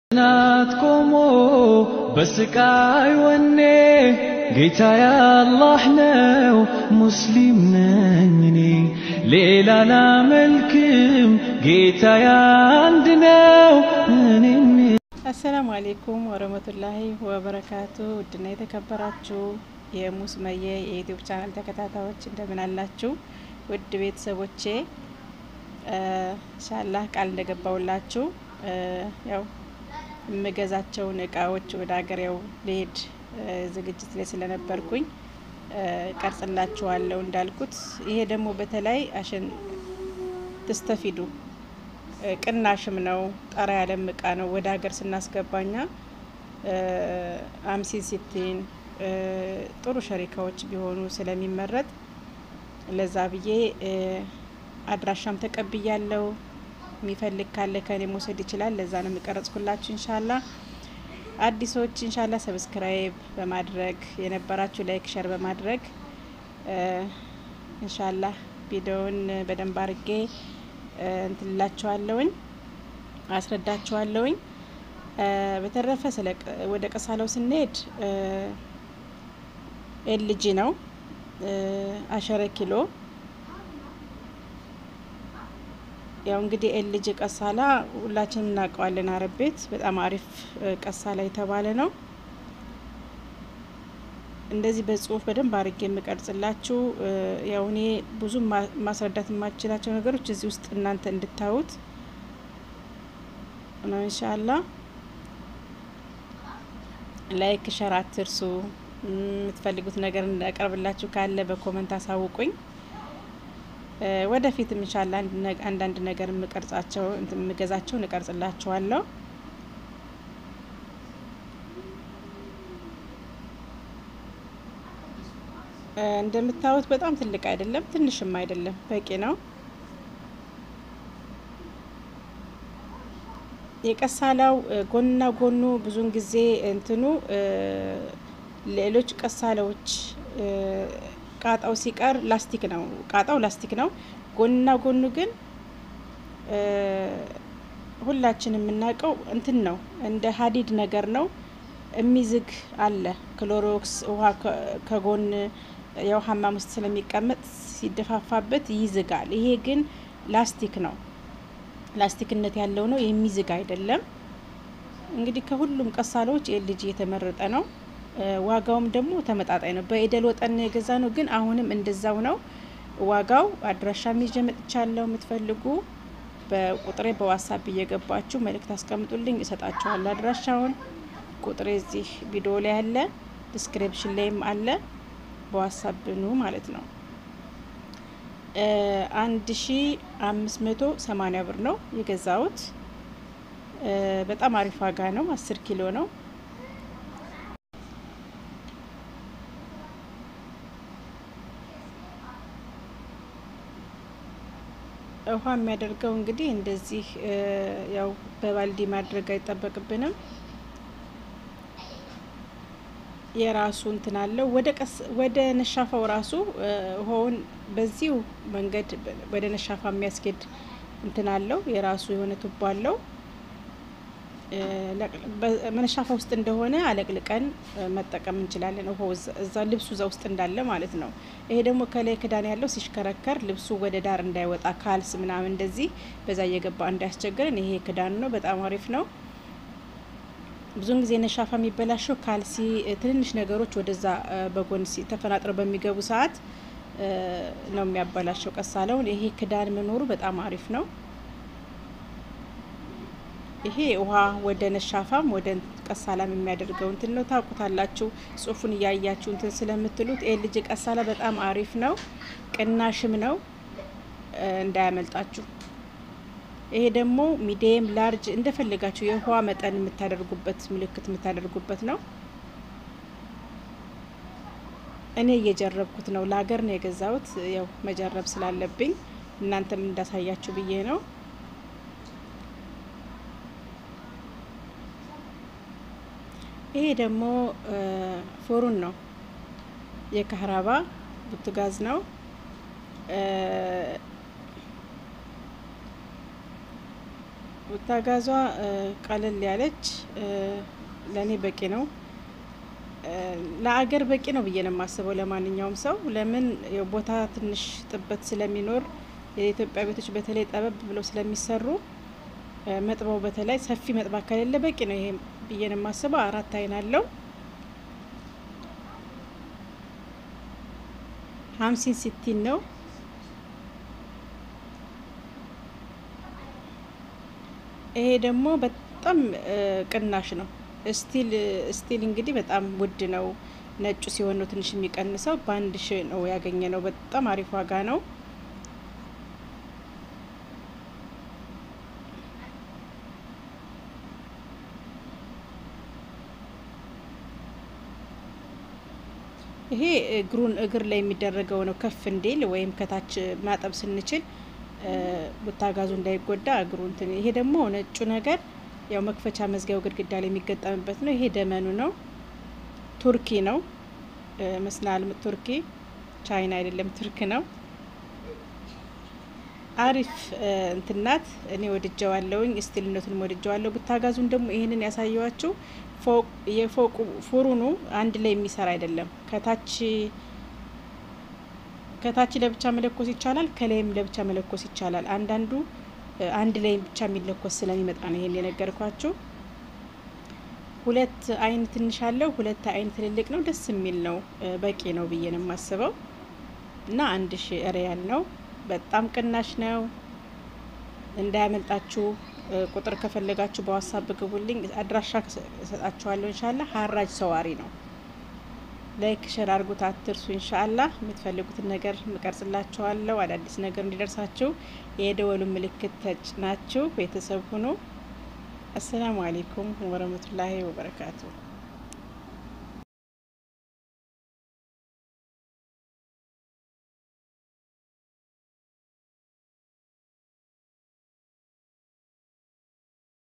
ናት ቆሞ በስቃይ ወኔ ጌታ ያላህ ነው ሙስሊም ነኝ እኔ ሌላ ላመልክም ጌታ አንድ ነው እኔም አሰላሙ አሌይኩም ወረህመቱላሂ ወበረካቱ። ውድና የተከበራችሁ የሙስመየ የዩቲዩብ ቻናል ተከታታዮች እንደምን አላችሁ? ውድ ቤተሰቦቼ ኢንሻላህ ቃል እንደገባውላችሁ ያው የምገዛቸውን እቃዎች ወደ ሀገሬው ልሄድ ዝግጅት ላይ ስለነበርኩኝ ቀርጽላችኋለሁ እንዳልኩት። ይሄ ደግሞ በተለይ አሸን ትስተፊዱ ቅናሽም ነው። ጠራ ያለም እቃ ነው። ወደ ሀገር ስናስገባኛ አምሲን ሲቲን ጥሩ ሸሪካዎች ቢሆኑ ስለሚመረጥ ለዛ ብዬ አድራሻም ተቀብያለው። የሚፈልግ ካለ ከኔ መውሰድ ይችላል። ለዛ ነው የሚቀረጽኩላችሁ። እንሻላ አዲሶች እንሻላ ሰብስክራይብ በማድረግ የነበራችሁ ላይክ ሸር በማድረግ እንሻላ ቪዲዮውን በደንብ አርጌ እንትንላችኋለውኝ አስረዳችኋለውኝ። በተረፈ ወደ ቀሳለው ስንሄድ ኤልጂ ነው አሸረ ኪሎ ያው እንግዲህ ኤልጂ ቀሳላ ሁላችንም እናውቀዋለን። አረብ ቤት በጣም አሪፍ ቀሳላ የተባለ ነው። እንደዚህ በጽሁፍ በደንብ አድርጌ የምቀርጽላችሁ ያው እኔ ብዙ ማስረዳት የማችላቸው ነገሮች እዚህ ውስጥ እናንተ እንድታዩት ነው። ኢንሻአላ ላይክ ሸር አትርሱ። የምትፈልጉት ነገር እንዳቀርብላችሁ ካለ በኮመንት አሳውቁኝ። ወደፊትም ኢንሻአላ አንዳንድ ነገር የምቀርጻቸው የምገዛቸውን እቀርጽላችኋለሁ። እንደምታዩት በጣም ትልቅ አይደለም፣ ትንሽም አይደለም፣ በቂ ነው። የቀሳላው ጎንና ጎኑ ብዙውን ጊዜ እንትኑ ሌሎች ቀሳላዎች ቃጣው ሲቀር ላስቲክ ነው። ቃጣው ላስቲክ ነው። ጎንና ጎኑ ግን ሁላችን የምናውቀው እንትን ነው፣ እንደ ሀዲድ ነገር ነው። የሚዝግ አለ። ክሎሮክስ ውሃ ከጎን የውሃ ሀማም ውስጥ ስለሚቀመጥ ሲደፋፋበት ይዝጋል። ይሄ ግን ላስቲክ ነው። ላስቲክነት ያለው ነው፣ የሚዝግ አይደለም። እንግዲህ ከሁሉም ቀሳሎች ኤልጂ የተመረጠ ነው። ዋጋውም ደግሞ ተመጣጣኝ ነው። በኢደል ወጠን የገዛ ነው፣ ግን አሁንም እንደዛው ነው ዋጋው። አድራሻ ይዤ መጥቻለሁ። የምትፈልጉ በቁጥሬ በዋትሳፕ እየገባችሁ መልእክት አስቀምጡልኝ፣ እሰጣችኋለሁ አድራሻውን። ቁጥሬ እዚህ ቪዲዮ ላይ አለ፣ ዲስክሪፕሽን ላይም አለ። በዋትሳፕ ኑ ማለት ነው። አንድ ሺ አምስት መቶ ሰማኒያ ብር ነው የገዛሁት። በጣም አሪፍ ዋጋ ነው። አስር ኪሎ ነው። ውሃ የሚያደርገው እንግዲህ እንደዚህ ያው በባልዲ ማድረግ አይጠበቅብንም። የራሱ እንትን አለው። ወደ ቀስ ወደ ነሻፋው ራሱ ውሃውን በዚሁ መንገድ ወደ ነሻፋ የሚያስኬድ እንትን አለው። የራሱ የሆነ ቱቦ አለው። መነሻፋ ውስጥ እንደሆነ አለቅልቀን መጠቀም እንችላለን። ውሃው እዛ ልብሱ እዛ ውስጥ እንዳለ ማለት ነው። ይሄ ደግሞ ከላይ ክዳን ያለው ሲሽከረከር ልብሱ ወደ ዳር እንዳይወጣ ካልስ ምናምን እንደዚህ በዛ እየገባ እንዳያስቸግረን ይሄ ክዳኑ ነው። በጣም አሪፍ ነው። ብዙውን ጊዜ ነሻፋ የሚበላሸው ካልሲ፣ ትንንሽ ነገሮች ወደዛ በጎን ተፈናጥረው በሚገቡ ሰዓት ነው የሚያበላሸው ቀሳለውን። ይሄ ክዳን መኖሩ በጣም አሪፍ ነው። ይሄ ውሃ ወደ ነሻፋም ወደ ቀሳላም የሚያደርገው እንትን ነው። ታውቁታላችሁ፣ ጽሁፉን እያያችሁ እንትን ስለምትሉት ኤልጂ ቀሳላ በጣም አሪፍ ነው። ቅናሽም ነው፣ እንዳያመልጣችሁ። ይሄ ደግሞ ሚዲየም ላርጅ እንደፈለጋችሁ የውሃ መጠን የምታደርጉበት ምልክት የምታደርጉበት ነው። እኔ እየጀረብኩት ነው። ለሀገር ነው የገዛሁት። ያው መጀረብ ስላለብኝ እናንተም እንዳሳያችሁ ብዬ ነው። ይሄ ደግሞ ፎሩን ነው። የካህራባ ቡትጋዝ ነው። ውታጋዟ ቀለል ያለች ለእኔ በቂ ነው። ለአገር በቂ ነው ብዬ ነው የማስበው። ለማንኛውም ሰው ለምን ቦታ ትንሽ ጥበት ስለሚኖር የኢትዮጵያ ቤቶች በተለይ ጠበብ ብለው ስለሚሰሩ መጥባው በተለይ ሰፊ መጥባ ከሌለ በቂ ነው ይሄ ብዬ ነው የማስበው። አራት አይን አለው። ሀምሲን ሲቲን ነው። ይሄ ደግሞ በጣም ቅናሽ ነው። ስቲል ስቲል እንግዲህ በጣም ውድ ነው። ነጩ ሲሆን ነው ትንሽ የሚቀንሰው። በአንድ ሺ ነው ያገኘ ነው። በጣም አሪፍ ዋጋ ነው። ይሄ እግሩን እግር ላይ የሚደረገው ነው። ከፍ እንዲል ወይም ከታች ማጠብ ስንችል ቡታጋዙ እንዳይጎዳ እግሩ እንትን። ይሄ ደግሞ ነጩ ነገር ያው መክፈቻ መዝጊያው ግድግዳ ላይ የሚገጠምበት ነው። ይሄ ደመኑ ነው። ቱርኪ ነው መስላል። ቱርኪ ቻይና አይደለም፣ ቱርክ ነው። አሪፍ እንትናት እኔ ወድጀዋለሁኝ። ስቲልነቱን ወድጀዋለሁ። ቡታጋዙን ደግሞ ይህንን ያሳየዋችሁ የፎቁ ፉሩኑ አንድ ላይ የሚሰራ አይደለም። ከታች ከታች ለብቻ መለኮስ ይቻላል፣ ከላይም ለብቻ መለኮስ ይቻላል። አንዳንዱ አንድ ላይ ብቻ የሚለኮስ ስለሚመጣ ነው ይሄን የነገርኳችሁ። ሁለት አይን ትንሽ አለው፣ ሁለት አይን ትልልቅ ነው። ደስ የሚል ነው። በቂ ነው ብዬ ነው የማስበው እና አንድ ሺ ሪያል ነው። በጣም ቅናሽ ነው። እንዳያመልጣችሁ። ቁጥር ከፈለጋችሁ በዋትሳፕ ግቡልኝ፣ አድራሻ እሰጣችኋለሁ። እንሻላ ሀራጅ ሰዋሪ ነው። ላይክ ሸር አድርጉት አትርሱ። እንሻላ የምትፈልጉትን ነገር እቀርጽላችኋለሁ። አዳዲስ ነገር እንዲደርሳችሁ የደወሉ ምልክት ተጭናችሁ ቤተሰብ ሁኑ። አሰላሙ አሌይኩም ወረህመቱላሂ ወበረካቱ